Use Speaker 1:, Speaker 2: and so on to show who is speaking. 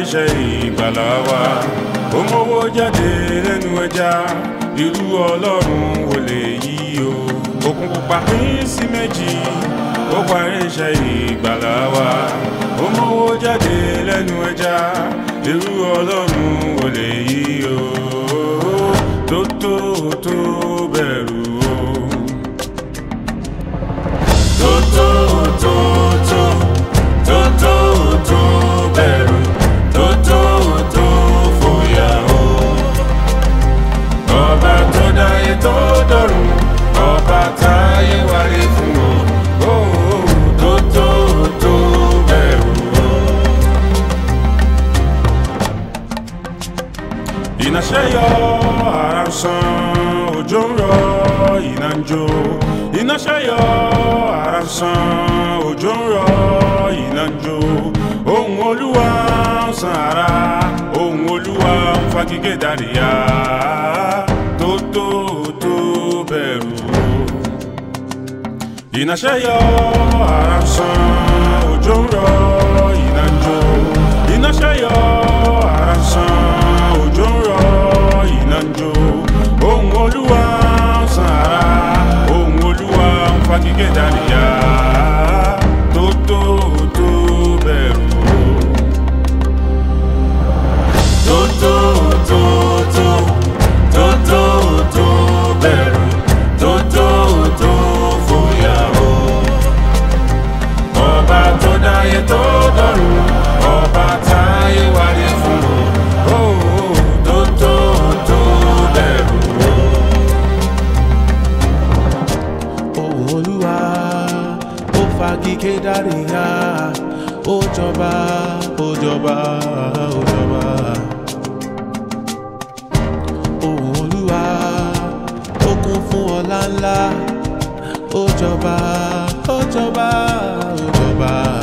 Speaker 1: irinṣẹ́ ìgbàlà wa ó mówó jáde lẹ́nu ẹja irú ọlọ́run wò lè yí o òkun pupa pín sí méjì ó pa irinṣẹ́ ìgbàlà wa ó mówó jáde lẹ́nu ẹja irú ọlọ́run wò lè yí o tó tó tó bẹ̀rù o tó tó tó tó tó tó tó bẹ̀rù tó tó tó fòyà o ọba tó dáyé tó dọ̀run ọba táyé wáyé fún o ó tó tó tó bẹ̀rù o. iná ṣe yọ ara ń san òjò ń rọ iná ń jó iná ṣe yọ ara ń san òjò ń rọ iná ń jó ohun olúwa ń san ara ohun olúwa ń fagigé dàríyá tó tó tó bẹ̀rù o iná ṣe yọ ara ń san òjò ń rọ iná ń jó iná ṣe yọ ara ń san òjò ń rọ iná ń jó ohun olúwa ń san ara ohun olúwa ń fagigé dàríyá tó tó tó bẹ̀rù o. tó tó tó tó tó tó tó bẹ̀rù tó tó tó fòyà o ọba tó dáyé tó dọ̀run ọba táyé wáyé fún o ó tó tó tó bẹ̀rù o.
Speaker 2: ohùn olúwa ó fagike dáríyá ó jọba ó jọba ó jọba ohùn olúwa ó kún fún ọlá ńlá ó jọba ó jọba ó jọba.